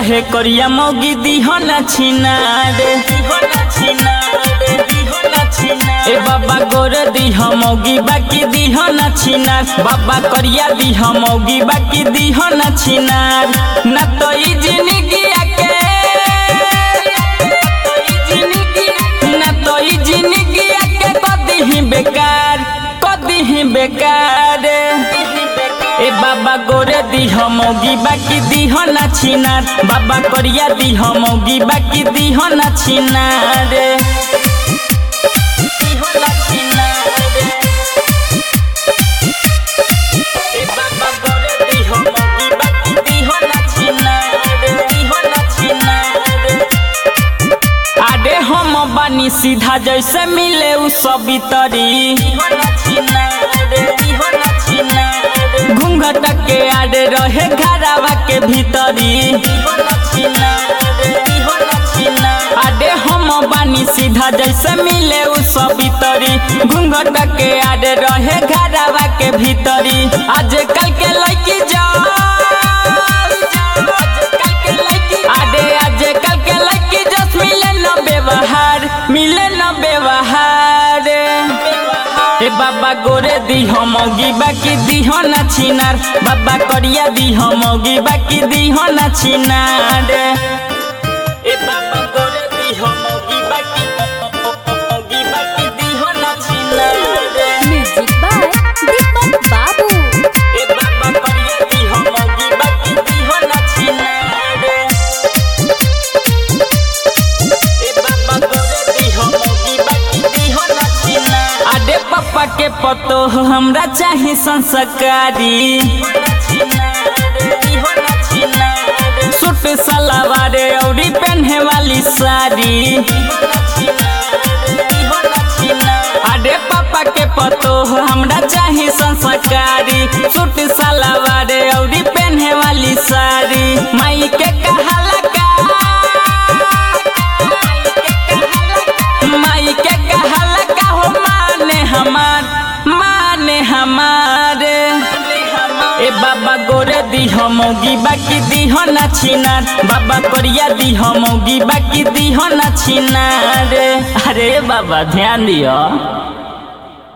चाहे करिया मौगी दिहो ना छिनार ए बाबा गोर दिह मौगी बाकी दिह ना छिनार बाबा करिया दिह मौगी बाकी दिह ना छिनार ना तो ई जिंदगी के ना तो ई जिंदगी के कदी ही बेकार कदी ही बेकार ए बाबा गोरे दिह मौगी बाकी दिह ना छिनार बाबा करिया दिह मौगी बाकी दिह ना छिनार दिह ना छिनार ए बाबा गोरे दिह मौगी बाकी दिह ना छिनार दिह ना छिनार आडे हम बानी सीधा जैसे मिले उ सभी तरी घूंघट के आडे रहे घरावा के भीतरी आडे हम बानी सीधा जैसे मिले उ सभी तरी घूंघट के आडे रहे घरावा के भीतरी आजकल के लड़की जाओ आडे आजकल के लड़की जस मिले न व्यवहार मिले न व्यवहार ए बाबा गोरे दिह मौगी बाकी दिह न छिनार बाबा करिया दिह मौगी बाकी दिह न छिनार ए बाबा गोरे दिह मौगी बाकी मौगी बाकी दिह न छिनार म्यूजिक बाय दीपक बाबू ए बाबा करिया दिह मौगी बाकी दिह न छिनार ए बाबा गोरे दिह मौगी बाकी दिह न छिनार आडे पापा के पतो हमरा चाही संस्कारी सूट सलवार औरी पहने वाली साड़ी अरे पापा के पतो हमरा चाही संस्कारी सूट सलवार औरी पहने वाली साड़ी माई के कहाला का माई के कहाला का हो माने हमार माने हमारे ए बाबा गोरे दिह मौगी बाकी दिह ना छिनार बाबा करिया दिह मौगी बाकी दिह ना छिनार अरे बाबा ध्यान दियो